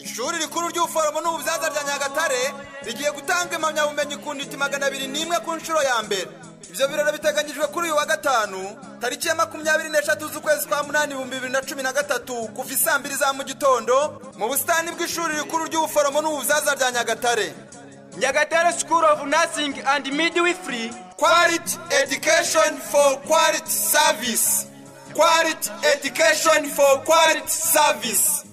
ishuri rikuru ry'ubuforomo n'ububyaza rya nyagatare rigiye gutanga impamyabumenyi ku nditi magana abiri n'imwe ku nshuro ya mbere ibyo birori biteganyijwe kuri uyu wa gatanu tariki ya makumyabiri n'eshatu z'ukwezi kwa munani ibihumbi bibiri na cumi na gatatu kuva isaa mbiri za mu gitondo mu busitani bw'ishuri rikuru ry'ubuforomo n'ububyaza rya nyagatare nyagatare school of nursing and midwifery quality education for quality service quality education for quality service